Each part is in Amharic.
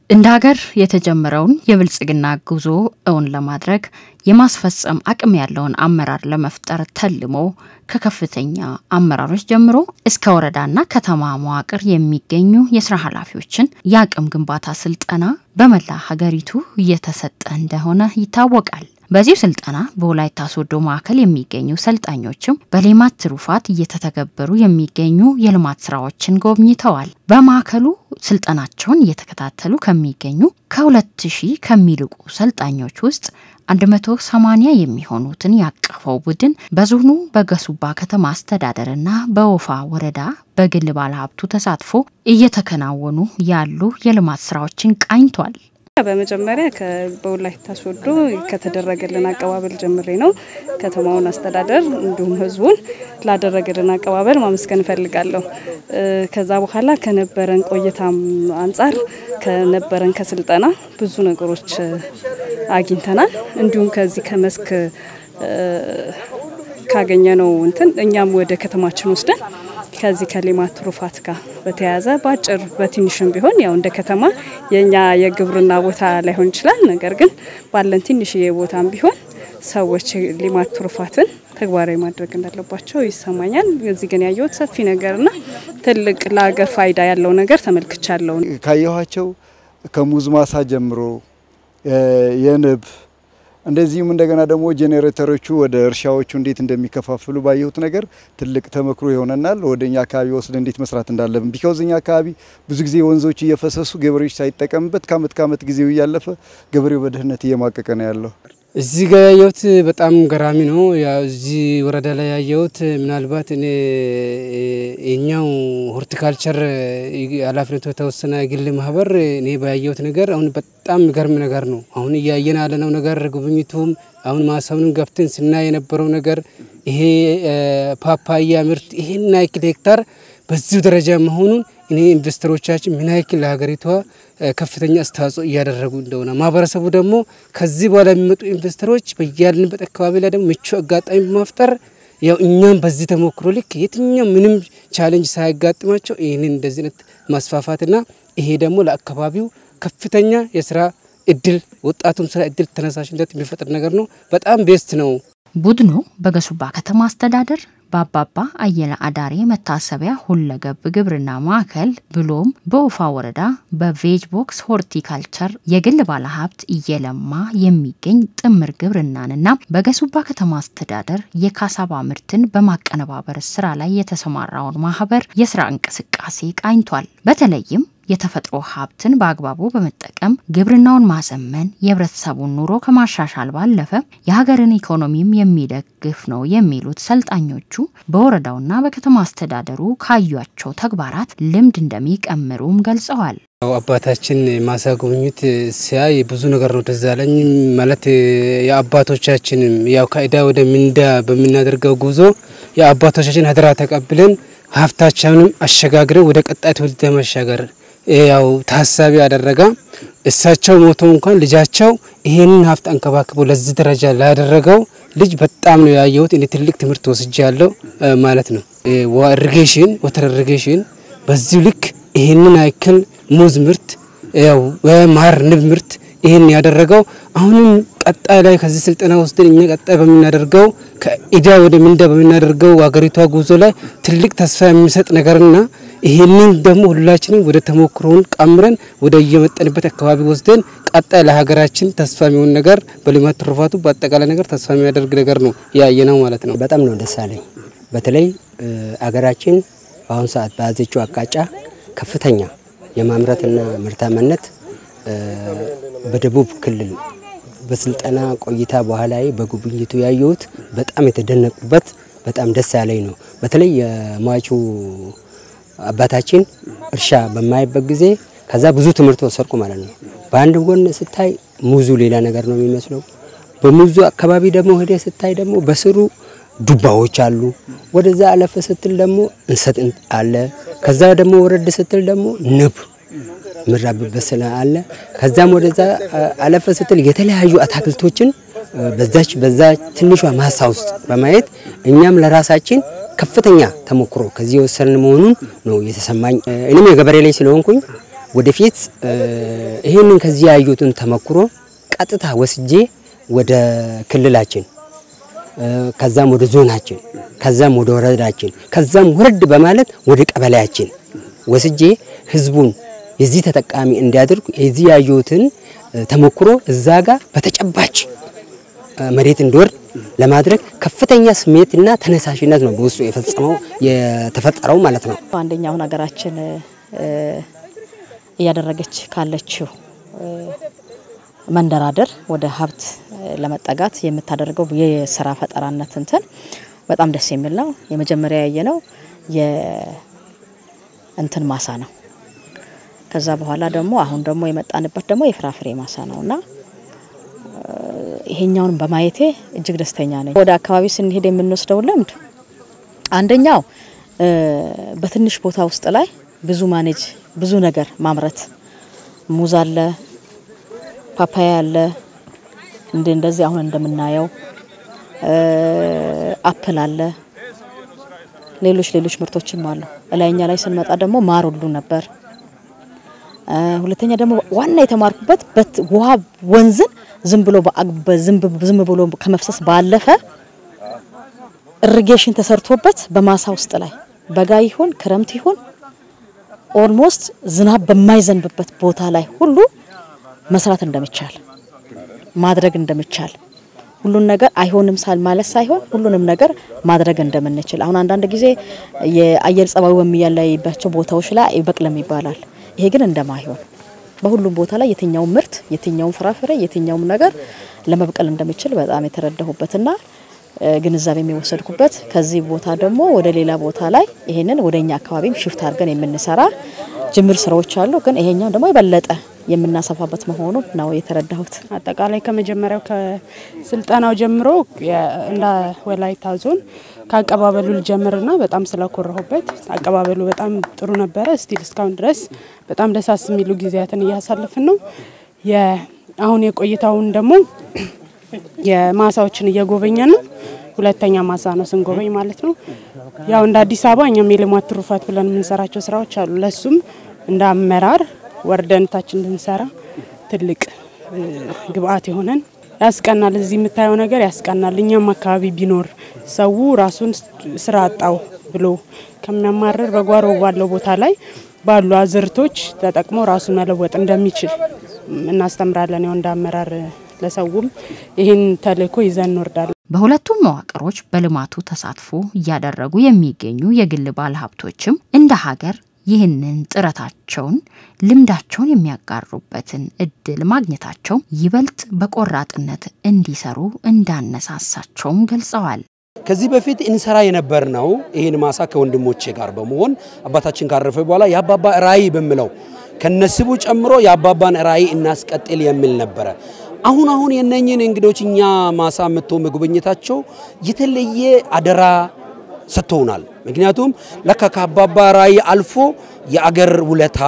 እንደ ሀገር የተጀመረውን የብልጽግና ጉዞ እውን ለማድረግ የማስፈጸም አቅም ያለውን አመራር ለመፍጠር ተልሞ ከከፍተኛ አመራሮች ጀምሮ እስከ ወረዳና ከተማ መዋቅር የሚገኙ የስራ ኃላፊዎችን የአቅም ግንባታ ስልጠና በመላ ሀገሪቱ እየተሰጠ እንደሆነ ይታወቃል። በዚሁ ስልጠና በወላይታ ሶዶ ማዕከል የሚገኙ ሰልጣኞችም በሌማት ትሩፋት እየተተገበሩ የሚገኙ የልማት ስራዎችን ጎብኝተዋል። በማዕከሉ ስልጠናቸውን እየተከታተሉ ከሚገኙ ከሁለት ሺህ ከሚልቁ ሰልጣኞች ውስጥ 180 የሚሆኑትን ያቀፈው ቡድን በዞኑ በገሱባ ከተማ አስተዳደርና በወፋ ወረዳ በግል ባለሀብቱ ተሳትፎ እየተከናወኑ ያሉ የልማት ስራዎችን ቃኝቷል። በመጀመሪያ በወላይታ ሶዶ ከተደረገልን አቀባበል ጀምሬ ነው ከተማውን አስተዳደር እንዲሁም ሕዝቡን ላደረገልን አቀባበል ማመስገን እፈልጋለሁ። ከዛ በኋላ ከነበረን ቆይታም አንጻር ከነበረን ከስልጠና ብዙ ነገሮች አግኝተናል። እንዲሁም ከዚህ ከመስክ ካገኘነው እንትን እኛም ወደ ከተማችን ወስደን ከዚህ ከሌማት ትሩፋት ጋር በተያያዘ በአጭር በትንሽም ቢሆን ያው እንደ ከተማ የኛ የግብርና ቦታ ላይሆን ይችላል። ነገር ግን ባለን ትንሽዬ ቦታም ቢሆን ሰዎች ሌማት ትሩፋትን ተግባራዊ ማድረግ እንዳለባቸው ይሰማኛል። እዚህ ግን ያየሁት ሰፊ ነገርና ትልቅ ለሀገር ፋይዳ ያለው ነገር ተመልክቻለሁ። ካየኋቸው ከሙዝ ማሳ ጀምሮ የንብ እንደዚሁም እንደገና ደግሞ ጄኔሬተሮቹ ወደ እርሻዎቹ እንዴት እንደሚከፋፍሉ ባየሁት ነገር ትልቅ ተመክሮ ይሆነናል። ወደ እኛ አካባቢ ወስደ እንዴት መስራት እንዳለብን ቢካውዝ እኛ አካባቢ ብዙ ጊዜ ወንዞች እየፈሰሱ ገበሬዎች ሳይጠቀምበት ከአመት ከአመት ጊዜው እያለፈ ገበሬው በድህነት እየማቀቀ ነው ያለው። እዚህ ጋር ያየሁት በጣም ገራሚ ነው። ያው እዚህ ወረዳ ላይ ያየሁት ምናልባት እኔ የኛው ሆርቲካልቸር ኃላፊነቱ የተወሰነ የግል ማህበር እኔ ባያየሁት ነገር አሁን በጣም የሚገርም ነገር ነው። አሁን እያየን ያለነው ነገር ጉብኝቱም አሁን ማሳውንም ገብተን ስናይ የነበረው ነገር ይሄ ፓፓያ ምርት ይሄን ያክል ሄክታር በዚሁ ደረጃ መሆኑን እኔ ኢንቨስተሮቻችን ምን ያክል ለሀገሪቷ ከፍተኛ አስተዋጽኦ እያደረጉ እንደሆነ ማህበረሰቡ ደግሞ ከዚህ በኋላ የሚመጡ ኢንቨስተሮች በያልንበት አካባቢ ላይ ደግሞ ምቹ አጋጣሚ በመፍጠር ያው እኛም በዚህ ተሞክሮ ልክ የትኛው ምንም ቻሌንጅ ሳያጋጥማቸው ይህንን እንደዚህ አይነት ማስፋፋትና ይሄ ደግሞ ለአካባቢው ከፍተኛ የስራ እድል ወጣቱም ስራ እድል ተነሳሽነት የሚፈጥር ነገር ነው። በጣም ቤስት ነው። ቡድኑ በገሱባ ከተማ አስተዳደር በአባባ አየለ አዳሬ መታሰቢያ ሁለገብ ግብርና ማዕከል ብሎም በወፋ ወረዳ በቬጅ ቦክስ ሆርቲካልቸር የግል ባለሀብት እየለማ የሚገኝ ጥምር ግብርናንና በገሱባ ከተማ አስተዳደር የካሳባ ምርትን በማቀነባበር ስራ ላይ የተሰማራውን ማህበር የስራ እንቅስቃሴ ቃኝቷል። በተለይም የተፈጥሮ ሀብትን በአግባቡ በመጠቀም ግብርናውን ማዘመን የህብረተሰቡን ኑሮ ከማሻሻል ባለፈ የሀገርን ኢኮኖሚም የሚደግፍ ነው የሚሉት ሰልጣኞቹ በወረዳውና በከተማ አስተዳደሩ ካዩቸው ተግባራት ልምድ እንደሚቀምሩም ገልጸዋል። አባታችን ማሳ ጉብኝት ሲያይ ብዙ ነገር ነው ትዝ አለኝ። ማለት የአባቶቻችንም ያው ከዕዳ ወደ ምንዳ በምናደርገው ጉዞ የአባቶቻችን አደራ ተቀብለን ሀብታቸውንም አሸጋግረን ወደ ቀጣይ ትውልድ ለመሻገር ያው ታሳቢ ያደረገ እሳቸው ሞቶ እንኳን ልጃቸው ይሄንን ሀብት አንከባክቦ ለዚህ ደረጃ ላደረገው ልጅ በጣም ነው ያየሁት። እኔ ትልቅ ትምህርት ወስጄ ያለው ማለት ነው። ኢሪጌሽን ወተር ኢሪጌሽን በዚሁ ልክ ይሄንን ያክል ሙዝ ምርት ያው ማር ንብ ምርት ይሄን ያደረገው አሁንም ቀጣይ ላይ ከዚህ ስልጠና ወስደን እኛ ቀጣይ በምናደርገው ከኢዳ ወደ ምንዳ በምናደርገው ሀገሪቷ ጉዞ ላይ ትልቅ ተስፋ የሚሰጥ ነገርና ይሄንን ደግሞ ሁላችንም ወደ ተሞክሮውን ቀምረን ወደ እየመጠንበት አካባቢ ወስደን ቀጣይ ለሀገራችን ተስፋ የሚሆን ነገር በሌማት ትሩፋቱ በአጠቃላይ ነገር ተስፋ የሚያደርግ ነገር ነው ያየ ነው ማለት ነው። በጣም ነው ደስ አለኝ። በተለይ አገራችን በአሁኑ ሰዓት በያዘችው አቅጣጫ ከፍተኛ የማምረትና ምርታማነት በደቡብ ክልል በስልጠና ቆይታ በኋላ በጉብኝቱ ያየሁት በጣም የተደነቁበት በጣም ደስ ያለኝ ነው። በተለይ የሟቹ አባታችን እርሻ በማይበት ጊዜ ከዛ ብዙ ትምህርት ወሰድኩ ማለት ነው። በአንድ ጎን ስታይ ሙዙ ሌላ ነገር ነው የሚመስለው። በሙዙ አካባቢ ደግሞ ሄደ ስታይ ደግሞ በስሩ ዱባዎች አሉ። ወደዛ አለፈ ስትል ደግሞ እንሰት አለ። ከዛ ደግሞ ወረድ ስትል ደግሞ ንብ ምራብበት ስለ አለ። ከዛም ወደዛ አለፈ ስትል የተለያዩ አታክልቶችን በዛች በዛ ትንሿ ማሳ ውስጥ በማየት እኛም ለራሳችን ከፍተኛ ተሞክሮ ከዚህ የወሰንን መሆኑን ነው የተሰማኝ። እኔም የገበሬ ላይ ስለሆንኩኝ ወደፊት ይህንን ከዚህ ያዩትን ተመክሮ ቀጥታ ወስጄ ወደ ክልላችን ከዛም ወደ ዞናችን ከዛም ወደ ወረዳችን ከዛም ወረድ በማለት ወደ ቀበሌያችን ወስጄ ህዝቡን የዚህ ተጠቃሚ እንዲያደርጉ የዚህ ያዩትን ተሞክሮ እዛ ጋር በተጨባጭ መሬት እንዲወርድ ለማድረግ ከፍተኛ ስሜትና ተነሳሽነት ነው በውስጡ የፈጸመው የተፈጠረው ማለት ነው። አንደኛ አሁን ሀገራችን እያደረገች ካለችው መንደራደር ወደ ሀብት ለመጠጋት የምታደርገው የስራ ፈጠራነት እንትን በጣም ደስ የሚል ነው። የመጀመሪያ ያየ ነው የእንትን ማሳ ነው። ከዛ በኋላ ደግሞ አሁን ደግሞ የመጣንበት ደግሞ የፍራፍሬ ማሳ ነው እና ይሄኛውን በማየቴ እጅግ ደስተኛ ነኝ። ወደ አካባቢ ስንሄድ የምንወስደው ልምድ አንደኛው በትንሽ ቦታ ውስጥ ላይ ብዙ ማኔጅ ብዙ ነገር ማምረት ሙዝ አለ፣ ፓፓያ አለ፣ እንደ እንደዚህ አሁን እንደምናየው አፕል አለ፣ ሌሎች ሌሎች ምርቶችም አሉ። እላይኛ ላይ ስንመጣ ደግሞ ማር ሁሉ ነበር። ሁለተኛ ደግሞ ዋና የተማርኩበት ውሃ ወንዝን ዝም ብሎ ዝም ብሎ ከመፍሰስ ባለፈ ኢሪጌሽን ተሰርቶበት በማሳ ውስጥ ላይ በጋ ይሁን ክረምት ይሁን ኦልሞስት ዝናብ በማይዘንብበት ቦታ ላይ ሁሉ መስራት እንደሚቻል ማድረግ እንደሚቻል ሁሉን ነገር አይሆንም ሳል ማለት ሳይሆን ሁሉንም ነገር ማድረግ እንደምንችል አሁን አንዳንድ ጊዜ የአየር ጸባዩ በሚያለይባቸው ቦታዎች ላይ አይበቅልም ይባላል። ይሄ ግን እንደማይሆን በሁሉም ቦታ ላይ የትኛውም ምርት የትኛውም ፍራፍሬ የትኛውም ነገር ለመብቀል እንደሚችል በጣም የተረዳሁበትና ግንዛቤ የሚወሰድኩበት ከዚህ ቦታ ደግሞ ወደ ሌላ ቦታ ላይ ይሄንን ወደ እኛ አካባቢም ሽፍት አድርገን የምንሰራ ጅምር ስራዎች አሉ። ግን ይሄኛው ደግሞ የበለጠ የምናሰፋበት መሆኑ ነው የተረዳሁት። አጠቃላይ ከመጀመሪያው ከስልጠናው ጀምሮ እንደ ወላይታ ዞን ከአቀባበሉ ልጀምርና በጣም ስለኮራሁበት አቀባበሉ በጣም ጥሩ ነበረ። ስቲል እስካሁን ድረስ በጣም ደሳስ የሚሉ ጊዜያትን እያሳለፍን ነው። አሁን የቆይታውን ደግሞ የማሳዎችን እየጎበኘ ነው። ሁለተኛ ማሳ ነው ስንጎበኝ ማለት ነው። ያው እንደ አዲስ አበባ እኛም የልማት ትሩፋት ብለን የምንሰራቸው ስራዎች አሉ። ለሱም እንደ አመራር ወርደን ታች እንድንሰራ ትልቅ ግብአት የሆነን ያስቀናል። እዚህ የምታየው ነገር ያስቀናል። እኛም አካባቢ ቢኖር ሰው ራሱን ስራ አጣው ብሎ ከሚያማርር በጓሮ ባለው ቦታ ላይ ባሉ አዝርቶች ተጠቅሞ ራሱን መለወጥ እንደሚችል እናስተምራለን። ያው እንደ አመራር ለሰውም ይህን ተልእኮ ይዘን እንወርዳለን። በሁለቱም መዋቅሮች በልማቱ ተሳትፎ እያደረጉ የሚገኙ የግል ባለሀብቶችም እንደ ሀገር ይህንን ጥረታቸውን ልምዳቸውን የሚያጋሩበትን እድል ማግኘታቸው ይበልጥ በቆራጥነት እንዲሰሩ እንዳነሳሳቸውም ገልጸዋል። ከዚህ በፊት እንሰራ የነበር ነው። ይህን ማሳ ከወንድሞቼ ጋር በመሆን አባታችን ካረፈ በኋላ የአባባ ራዕይ በምለው ከነስቡ ጨምሮ የአባባን ራዕይ እናስቀጥል የሚል ነበረ። አሁን አሁን የነኝን እንግዶች እኛ ማሳ መጥቶ መጎብኘታቸው የተለየ አደራ ሰጥተውናል። ምክንያቱም ለካ ከአባባ ራዕይ አልፎ የአገር ውለታ፣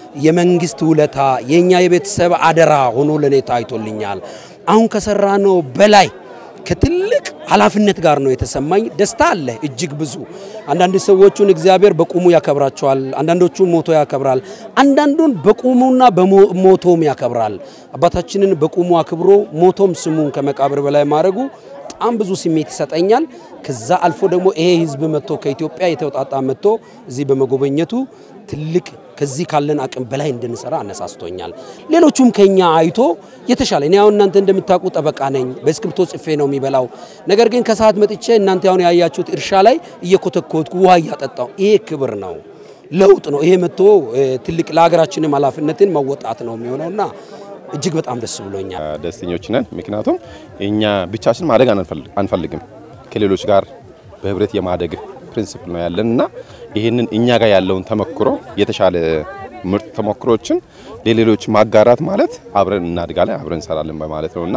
የመንግስት ውለታ፣ የእኛ የቤተሰብ አደራ ሆኖ ለእኔ ታይቶልኛል። አሁን ከሰራነው በላይ ከትልቅ ኃላፊነት ጋር ነው የተሰማኝ። ደስታ አለ እጅግ ብዙ። አንዳንድ ሰዎቹን እግዚአብሔር በቁሙ ያከብራቸዋል፣ አንዳንዶቹን ሞቶ ያከብራል፣ አንዳንዱን በቁሙና በሞቶም ያከብራል። አባታችንን በቁሙ አክብሮ ሞቶም ስሙን ከመቃብር በላይ ማድረጉ በጣም ብዙ ስሜት ይሰጠኛል። ከዛ አልፎ ደግሞ ይሄ ህዝብ መጥቶ ከኢትዮጵያ የተውጣጣ መጥቶ እዚህ በመጎበኘቱ ትልቅ ከዚህ ካለን አቅም በላይ እንድንሰራ አነሳስቶኛል። ሌሎቹም ከኛ አይቶ የተሻለ እኔ አሁን እናንተ እንደምታውቁ ጠበቃ ነኝ፣ በእስክሪብቶ ጽፌ ነው የሚበላው። ነገር ግን ከሰዓት መጥቼ እናንተ አሁን ያያችሁት እርሻ ላይ እየኮተኮትኩ ውሃ እያጠጣው ይሄ ክብር ነው፣ ለውጥ ነው። ይሄ መጥቶ ትልቅ ለሀገራችንም ኃላፊነትን መወጣት ነው የሚሆነውና እጅግ በጣም ደስ ብሎኛል። ደስተኞች ነን። ምክንያቱም እኛ ብቻችን ማደግ አንፈልግም። ከሌሎች ጋር በህብረት የማደግ ፕሪንሲፕል ነው ያለን እና ይህንን እኛ ጋር ያለውን ተሞክሮ የተሻለ ምርጥ ተሞክሮችን ለሌሎች ማጋራት ማለት አብረን እናድጋለን፣ አብረን እንሰራለን በማለት ነው እና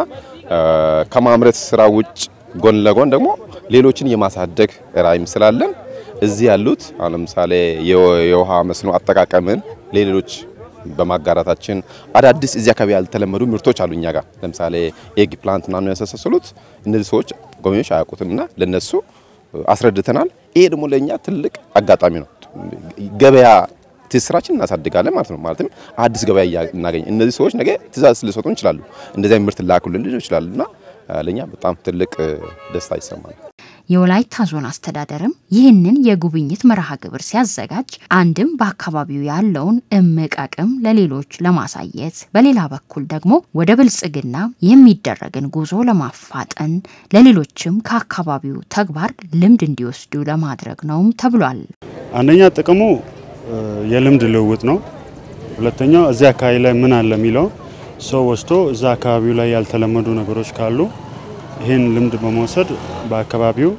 ከማምረት ስራ ውጭ ጎን ለጎን ደግሞ ሌሎችን የማሳደግ ራዕይም ስላለን እዚህ ያሉት አሁን ለምሳሌ የውሃ መስኖ አጠቃቀምን ለሌሎች በማጋራታችን አዳዲስ እዚህ አካባቢ ያልተለመዱ ምርቶች አሉ እኛ ጋር ለምሳሌ ኤግ ፕላንት ምናምን ያመሳሰሉት እነዚህ ሰዎች ጎብኚዎች አያውቁትምና ለነሱ አስረድተናል። ይሄ ደግሞ ለእኛ ትልቅ አጋጣሚ ነው። ገበያ ትስራችን እናሳድጋለን ማለት ነው። ማለትም አዲስ ገበያ እናገኝ እነዚህ ሰዎች ነገ ትእዛዝ ሊሰጡ ይችላሉ። እንደዚህ ምርት ላኩልን ሊሉ ይችላሉ እና ለእኛ በጣም ትልቅ ደስታ ይሰማል። የወላይታ ዞን አስተዳደርም ይህንን የጉብኝት መርሃ ግብር ሲያዘጋጅ አንድም በአካባቢው ያለውን እምቅ አቅም ለሌሎች ለማሳየት፣ በሌላ በኩል ደግሞ ወደ ብልጽግና የሚደረግን ጉዞ ለማፋጠን ለሌሎችም ከአካባቢው ተግባር ልምድ እንዲወስዱ ለማድረግ ነውም ተብሏል። አንደኛ ጥቅሙ የልምድ ልውውጥ ነው። ሁለተኛው እዚህ አካባቢ ላይ ምን አለ የሚለው ሰው ወስዶ እዛ አካባቢው ላይ ያልተለመዱ ነገሮች ካሉ ይህን ልምድ በመውሰድ በአካባቢው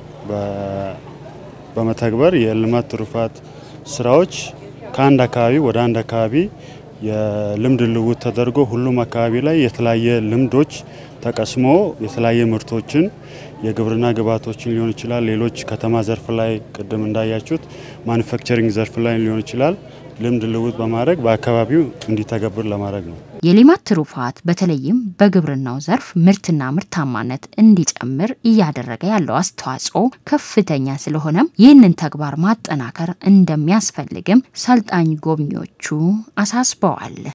በመተግበር የልማት ትሩፋት ስራዎች ከአንድ አካባቢ ወደ አንድ አካባቢ የልምድ ልውውጥ ተደርጎ ሁሉም አካባቢ ላይ የተለያየ ልምዶች ተቀስሞ የተለያየ ምርቶችን የግብርና ግብዓቶችን ሊሆን ይችላል። ሌሎች ከተማ ዘርፍ ላይ ቅድም እንዳያችሁት ማኑፋክቸሪንግ ዘርፍ ላይ ሊሆን ይችላል። ልምድ ልውውጥ በማድረግ በአካባቢው እንዲተገብር ለማድረግ ነው። የሌማት ትሩፋት በተለይም በግብርናው ዘርፍ ምርትና ምርታማነት እንዲጨምር እያደረገ ያለው አስተዋጽኦ ከፍተኛ ስለሆነም ይህንን ተግባር ማጠናከር እንደሚያስፈልግም ሰልጣኝ ጎብኚዎቹ አሳስበዋል።